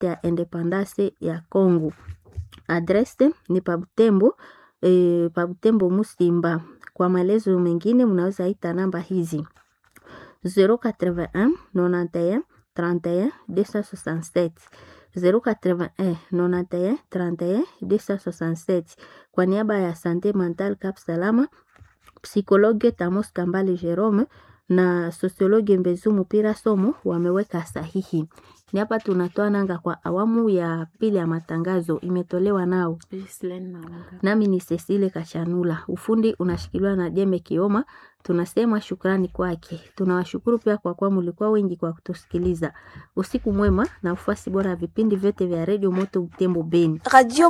fete ya independance ya Congo. Adrese ni pa Butembo, e, pa Butembo Musimba. Kwa maelezo mengine mnaweza ita namba hizi 081 91 31 267 081 91 31 267. Kwa niaba ya Sante Mental Cap Salama, psikologe Tamos Kambale Jerome na sosiologi Mbezu Mupira Somo wameweka sahihi. Ni hapa tunatoa nanga kwa awamu ya pili ya matangazo, imetolewa nao nami ni Cecile Kachanula. Ufundi unashikiliwa na Jeme Kioma. Tunasema shukrani kwake. Tunawashukuru pia kwa kuwa mlikuwa wengi kwa kutusikiliza. Usiku mwema na ufuasi bora ya vipindi vyote vya redio Moto Butembo Beni. Radio